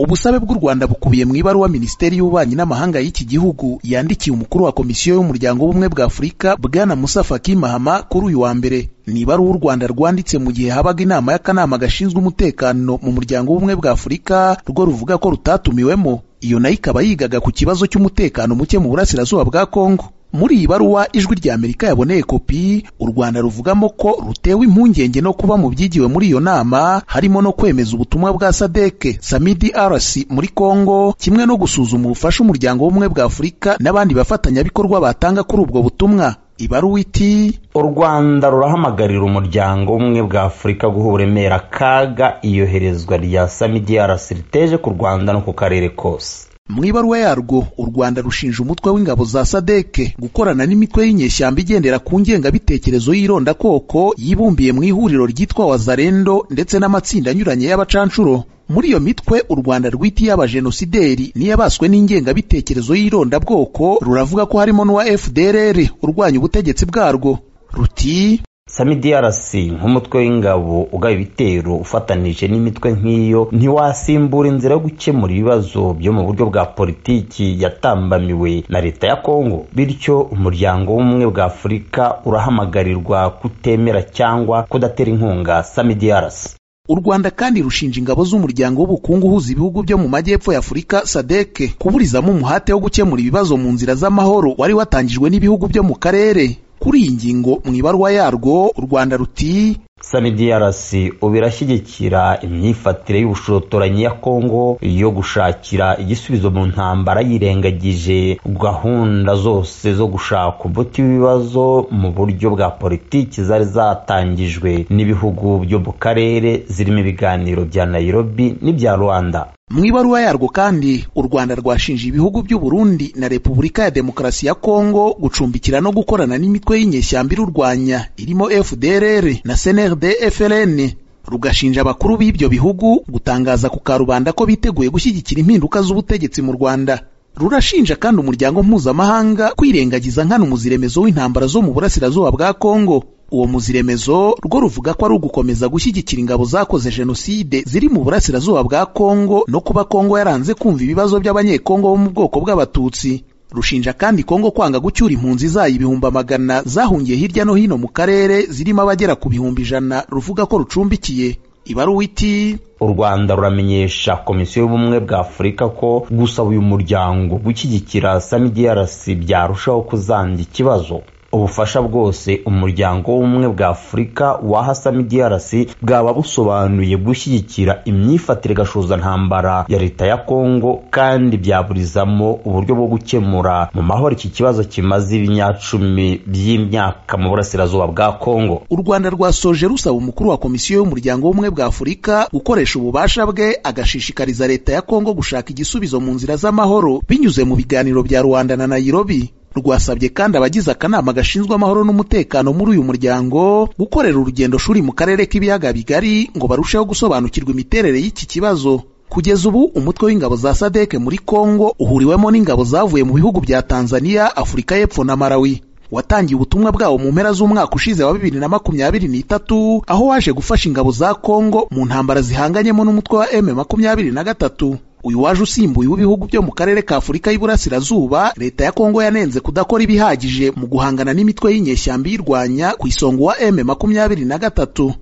ubusabe bw'u rwanda bukubiye mu ibaruwa minisiteri y'ububanyi n'amahanga y'iki gihugu yandikiye umukuru wa komisiyo y'umuryango w'ubumwe bwa afurika bwana musa faki mahama kuri uyu wa mbere ni ibaruwa u rwanda rwanditse mu gihe habaga inama y'akanama gashinzwe umutekano mu muryango w'ubumwe bwa afurika rwo ruvuga ko rutatumiwemo iyo nayo ikaba yigaga ku kibazo cy'umutekano muke mu burasirazuba bwa kongo muri iyi baruwa ijwi rya amerika yaboneye kopi u rwanda ruvugamo ko rutewe impungenge no kuba mu byigiwe muri iyo nama harimo no kwemeza ubutumwa bwa sadeke samidi rc muri congo kimwe no gusuzuma ubufasha umuryango w'ubumwe bwa afurika n'abandi bafatanyabikorwa batanga kuri ubwo butumwa ibaruwa iti u rwanda rurahamagarira umuryango umwe bwa afurika guha uburemere akaga iyoherezwa rya samidi rc riteje ku rwanda no ku karere kose mu ibaruwa yarwo u rwanda rushinja umutwe w'ingabo za sadeke gukorana n'imitwe y'inyeshyamba igendera ku ngengabitekerezo y'irondakoko yibumbiye mu ihuriro ryitwa wazarendo ndetse n'amatsinda anyuranye y'abacanshuro muri iyo mitwe u rwanda rwitiye abajenosideri n'iyabaswe n'ingengabitekerezo y'irondabwoko ruravuga ko harimo n'uwa fdrr urwanya ubutegetsi bwarwo ruti samidiarc nk'umutwe w'ingabo ugaba ibitero ufatanije n'imitwe nk'iyo ntiwasimbura inzira yo gukemura ibibazo byo mu buryo bwa politiki yatambamiwe na leta ya kongo bityo umuryango w'ubumwe bwa afurika urahamagarirwa kutemera cyangwa kudatera inkunga samidiarc u rwanda kandi rushinja ingabo z'umuryango w'ubukungu uhuza ibihugu byo mu majyepfo ya afurika sadeke kuburizamo umuhate wo gukemura ibibazo mu nzira z'amahoro wari watangijwe n'ibihugu byo mu karere kuri iyi ngingo mu ibaruwa yarwo u rwanda ruti samidiarc ubu irashyigikira imyifatire y'ubushotoranyi ya kongo yo gushakira igisubizo mu ntambara yirengagije gahunda zose zo gushaka umuti w'ibibazo mu buryo bwa politiki zari zatangijwe n'ibihugu byo mu karere zirimo ibiganiro bya nairobi n'ibya rwanda mu ibaruwa yarwo kandi u rwanda rwashinje ibihugu by'u Burundi na repubulika ya demokarasi ya kongo gucumbikira no gukorana n'imitwe y'inyeshyamba irurwanya irimo fdrr na snrd fln rugashinja abakuru b'ibyo bihugu gutangaza ku karubanda ko biteguye gushyigikira impinduka z'ubutegetsi mu rwanda rurashinja kandi umuryango mpuzamahanga kwirengagiza nkana umuziremezo w'intambara zo mu burasirazuba bwa kongo uwo muziremezo rwo ruvuga ko ari ugukomeza gushyigikira ingabo zakoze jenoside ziri mu burasirazuba bwa kongo no kuba kongo yaranze kumva ibibazo by'abanyekongo bo mu bwoko bw'abatutsi rushinja kandi kongo kwanga gucyura impunzi zayo ibihumbi magana zahungiye hirya no hino mu karere zirimo abagera ku bihumbi ijana ruvuga ko rucumbikiye ibaruwa iti u rwanda ruramenyesha komisiyo y'ubumwe bwa afurika ko gusaba uyu muryango gushyigikira samidiarc byarushaho kuzanga ikibazo ubufasha bwose umuryango w'ubumwe bwa afurika waha samidiarc bwaba busobanuye gushyigikira imyifatire gashuzantambara ya leta ya kongo kandi byaburizamo uburyo bwo gukemura mu mahoro iki kibazo kimaze ibinyacumi by'imyaka mu burasirazuba bwa kongo u rwanda rwasoje rusaba umukuru wa komisiyo y'umuryango w'ubumwe bwa afurika gukoresha ububasha bwe agashishikariza leta ya kongo gushaka igisubizo mu nzira z'amahoro binyuze mu biganiro bya rwanda na nairobi rwasabye kandi abagize akanama gashinzwe amahoro n'umutekano muri uyu muryango gukorera urugendo shuri mu karere k'ibiyaga bigari ngo barusheho gusobanukirwa imiterere y'iki kibazo kugeza ubu umutwe w'ingabo za sadeke muri kongo uhuriwemo n'ingabo zavuye mu bihugu bya tanzania afurika y'epfo na malawi watangiye ubutumwa bwawo mu mpera z'umwaka ushize wa bibiri na makumyabiri n'itatu aho waje gufasha ingabo za kongo mu ntambara zihanganyemo n'umutwe wa m makumyabiri na gatatu uyu waje usimbuye w'ibihugu byo mu karere ka afurika y'iburasirazuba leta ya kongo yanenze kudakora ibihagije mu guhangana n'imitwe y'inyeshyamba iyirwanya ku isonga wa m makumyabiri na gatatu